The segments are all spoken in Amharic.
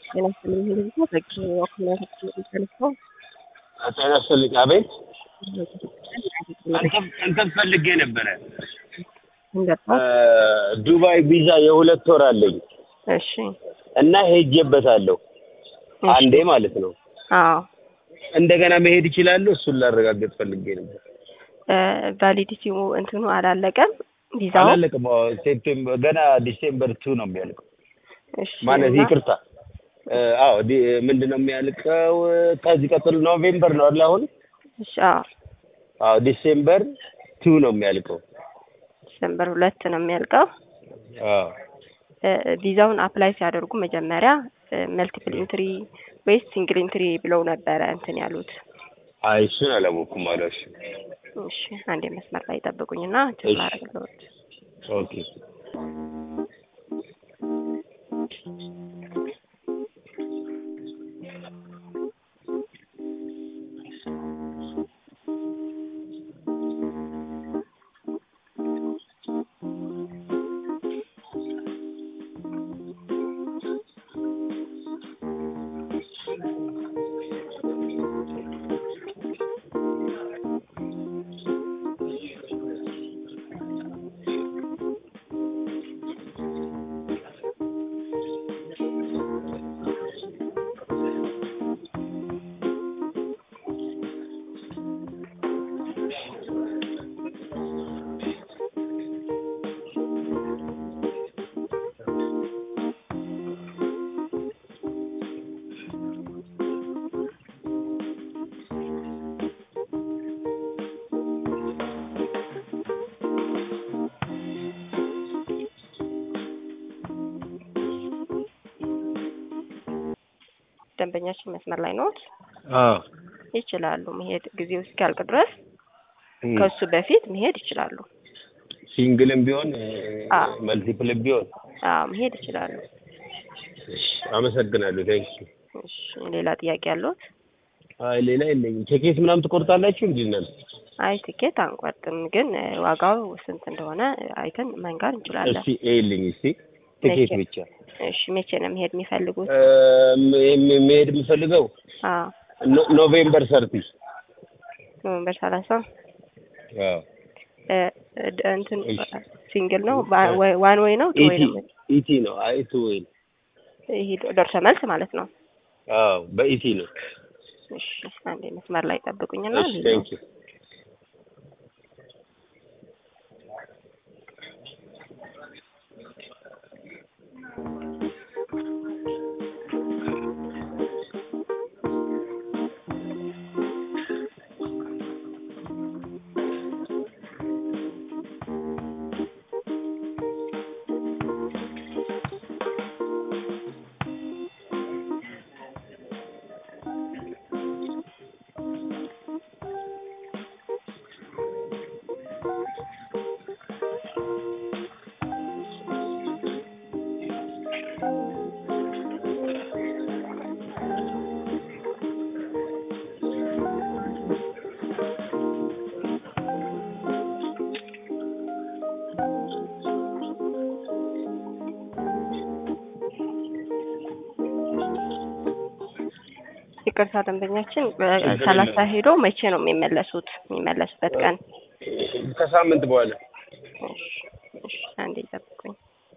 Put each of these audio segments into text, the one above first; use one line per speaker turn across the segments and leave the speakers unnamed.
ጤና ይስጥልኝ ህዝቡ በቂ ወክልነታችን የሚፈልገው
ጤና ይስጥልኝ። አቤት እንትን ፈልጌ ነበረ።
እንደርታው
ዱባይ ቪዛ የሁለት ወር አለኝ
እሺ
እና ሄጄበታለሁ አንዴ ማለት ነው።
አዎ
እንደገና መሄድ እችላለሁ? እሱን ላረጋገጥ ፈልጌ ነበር።
ቫሊዲቲው እንትኑ አላለቀም ቪዛው
አላለቅም። ሴፕቴምበር ገና ዲሴምበር ቱ ነው የሚያልቀው።
እሺ
ማለት
እና-
ይቅርታ፣ አዎ ዲ- ምንድን ነው የሚያልቀው? ከዚህ ቀጥሎ ኖቬምበር ነው አይደል? አሁን
እሺ አዎ
አዎ ዲሴምበር ቱ ነው የሚያልቀው።
ዲሰምበር ሁለት ነው የሚያልቀው
አዎ
እ፣ ቪዛውን አፕላይ ሲያደርጉ መጀመሪያ መልቲፕል ኢንትሪ ወይስ ሲንግል ኢንትሪ ብለው ነበረ እንትን ያሉት
አይ እሱን አላወኩም አሏሽ።
እሺ አንዴ መስመር ላይ ጠብቁኝና
እሺ።
ችግር አደርግልዎት
ኦኬ
ደንበኛችን መስመር ላይ ነዎት
አዎ
ይችላሉ መሄድ ጊዜው እስኪያልቅ ድረስ
እም።
ከሱ በፊት መሄድ ይችላሉ
ሲንግልም ቢሆን
አዎ።
መልቲፕልም ቢሆን
አዎ መሄድ ይችላሉ
እሺ፣ አመሰግናለሁ። ቴንክ
እሺ ሌላ ጥያቄ ያለዎት
አይ ሌላ የለኝም። ቲኬት ምናምን ትቆርጣላችሁ እንዴ እናንተ?
አይ ትኬት አንቆርጥም ግን እ፣ ዋጋው ስንት እንደሆነ አይተን መንገር እንችላለን
እስቲ ኤልኝ እስቲ ቲኬት
መቼ?
ብቻ
እሺ መቼ ነው መሄድ የሚፈልጉት
እ፣ ም- መሄድ የምፈልገው
አዎ
ኖ- ኖቬምበር ሰርቲ
ኖቨምበር ሰላሳ
አዎ
እ፣ እ፣ ድ- እንትን
እሺ።
ሲንግል ነው ባ- ወይ- ዋን ወይ ነው ቱ ወይ
ኢቲ
ነው
ኢቲ ነው። አይ ቱ ወይ
ይሄ ደርሶ መልስ ማለት ነው
አዎ በኢቲ ነው።
እሺ አንዴ መስመር ላይ ጠብቁኝና
እሺ
ልዩ-
ቴንክ ዩ
ይቅርታ ደንበኛችን በሰላሳ ሄዶ መቼ ነው የሚመለሱት የሚመለሱበት ቀን
ከሳምንት በኋላ
እሺ እሺ አንዴ ጠብቁኝ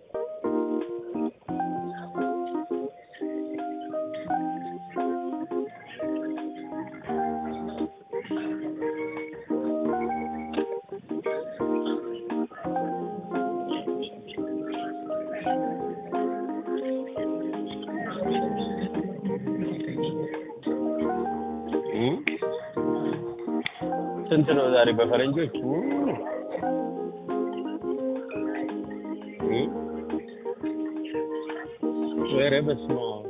እም? ስንት ነው ዛሬ በፈረንጆች? እም? እም? ኧረ በስመ አብ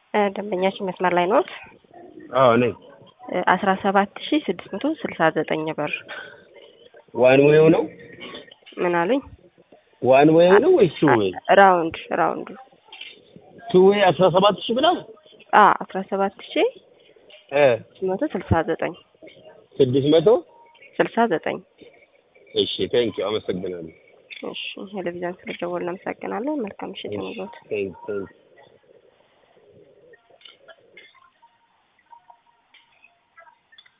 እ ደንበኛችን መስመር ላይ ኖት?
አዎ ነኝ።
አስራ ሰባት ሺ ስድስት መቶ ስልሳ ዘጠኝ ብር
ዋን ዌው ነው
ምን አሉኝ?
ዋን ዌው ነው ወይስ ቱ ዌይ?
ራውንድ ራውንድ
ቱ ዌይ አስራ ሰባት ሺህ ብላ
አ አስራ ሰባት ሺ
እ
ስድስት መቶ ስልሳ ዘጠኝ
ስድስት መቶ
ስልሳ ዘጠኝ
እሺ ቴንኪው አመሰግናለሁ።
እሺ ቴሌቪዥን ስለደወልን እናመሰግናለን። መልካም ምሽት ይሁንልዎት።
ቴንክ ቴንክ